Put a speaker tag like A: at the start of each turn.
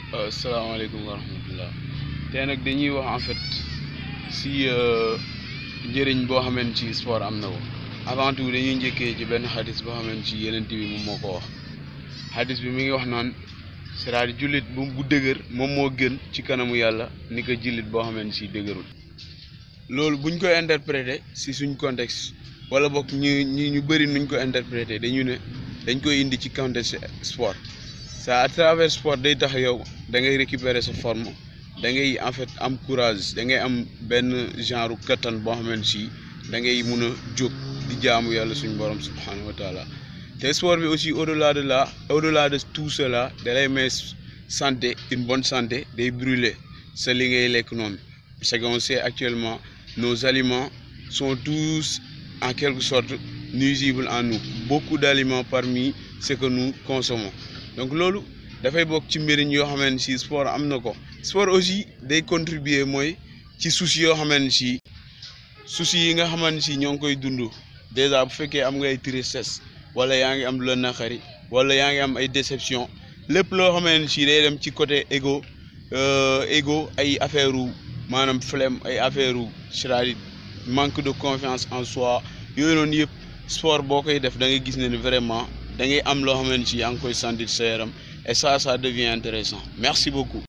A: asalaamaaleykum wa rahmatullah tey nag dañuy wax en fait si njëriñ boo xamante ci sport am na ko avant tout dañuy njëkkee ci benn xadis boo xamante ci yeneen bi moom moo ko wax xadis bi mi ngi wax naan c'est-à-dire jullit bu bu dëgër moom moo gën ci kanamu yàlla ni ko jullit boo xamante si dëgërul loolu buñ koy interpréter si suñ contexte wala bokk ñu ñu ñu bëri nuñ ko interpréter dañu ne dañ koy indi ci contexte sport ça à travers sport day tax yow da ngay récupérer sa forme da ngay en fait am courage da ngay am benn genre kattan boo xamante si da ngay mun a jóg di jaamu yàlla suñu borom subhanahu wa taala te sport bi aussi au delà de là au delà de tout cela da lay may santé une bonne santé day brûler sa li ngay lekk noonu parce qu'on sait actuellement nos aliments sont tous en quelque sorte nuisibles en nous beaucoup d'aliments parmi ce que nous consommons donc loolu dafay bokk ci mbiriñ yoo xamante si sport am na ko sport aussi day contribuer mooy ci soucis yoo xamante si soucis yi nga xamante si ñoo ngi koy dund déjà bu fekkee am nga ay tristesse wala yaa ngi am lu la naqari wala yaa ngi am ay déception lépp loo xamante si day dem ci côté égo égo ay affaire u maanaam flemme ay affaire u c'est-à-dire manque de confiance en soi yooyu noonu yëpp sport boo koy def da ngay gis ne ni vraiment da ngay am loo xamante si yaa ngi koy sentir sa yaram et ça ça devient intéressant merci beaucoup